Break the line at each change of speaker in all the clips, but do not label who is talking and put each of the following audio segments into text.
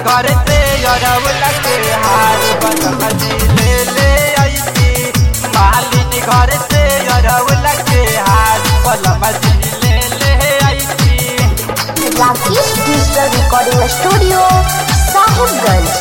घर से अरवला के हार बलमजी ले ले आईती मालिन घर से अरवला के हार बलमजी ले ले आईती
Rakesh digital recording studio Sahibganj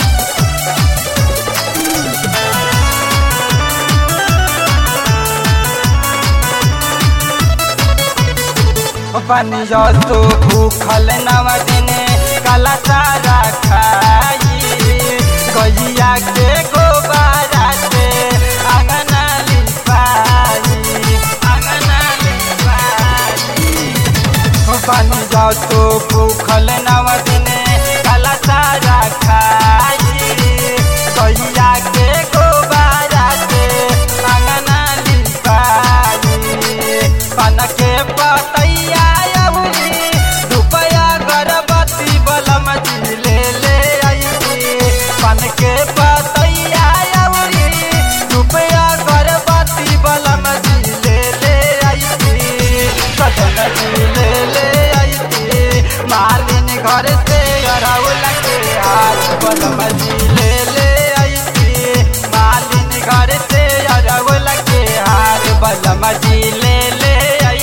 पानी तो भूखल नव दिने काला सारा खाई गैया के गोबारा से अंगना लिपाई अंगना लिपाई पानी जाओ तो भूखल नव दिने काला सारा खाई गैया के गोबारा से अंगना लिपाई पान के पतैया अउरी रुपया गरबती बलम जी ले ले आई पान के पतैया अउरी रुपया गरबती बलम जी ले ले आई सजन जी ले ले आई मालिन घर से अरौला के हाथ बलम जी ले ले आई मालिन घर से अरौला के हाथ बलम जी ले ले आई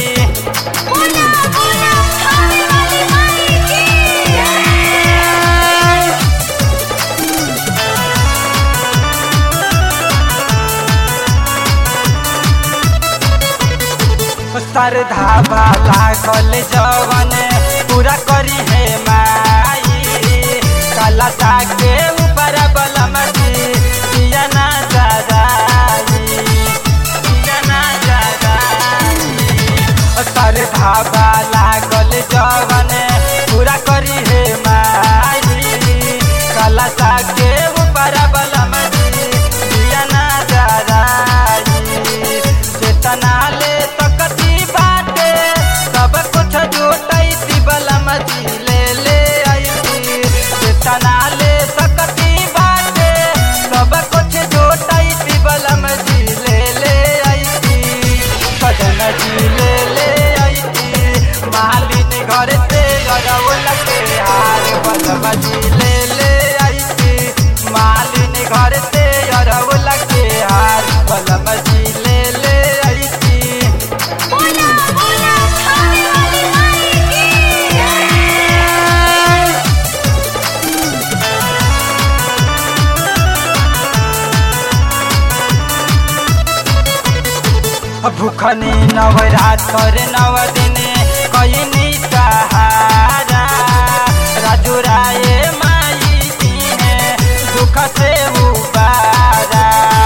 श्रद्धा वाला कल जवन पूरा करी है माई कलता के ऊपर बलम जी दिया ना जगाई दिया ना जगाई श्रद्धा वाला कल जवन पूरा करी है माई कलता के ऊपर बलम जी दिया ना जगाई चेतना ले सकती बाटे सब कुछ जुटैती बलम जी ले ले आई चेतना ले सकती बाटे सब कुछ जुटैती बलम जी ले ले आई सजन जी ले ले आई मालिन घर से गरौल के हार बलम जी ले ले आई मालिन घर से अरौल के हार बलम जी ले ले आई भूखनी नवरात्र नव दिने कईनी सहारा राजू राय माई दिने दुख से उबारा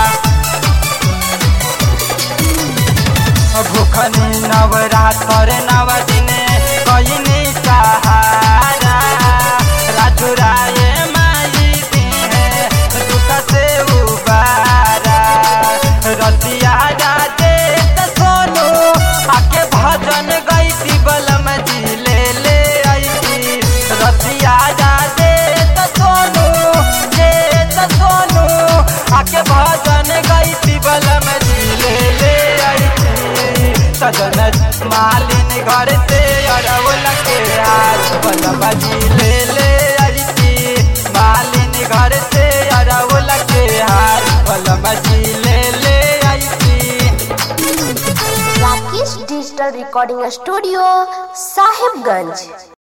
भूखनी नवरात्र नव दिने कईनी सहारा राजू राय माई दिने दुख से उबारा रसिया राजे त सोनू आके भजन गईती बलम जी ले ले आई रसिया राजे त सोनू जे त सोनू आके भजन गईती बलम जी ले ले आई सजन मालिन घर से अरवल के हाथ बलम जी ले ले आई मालिन घर से अरवल के हाथ बलम जी ले ले आई
Rakesh digital recording studio Sahibganj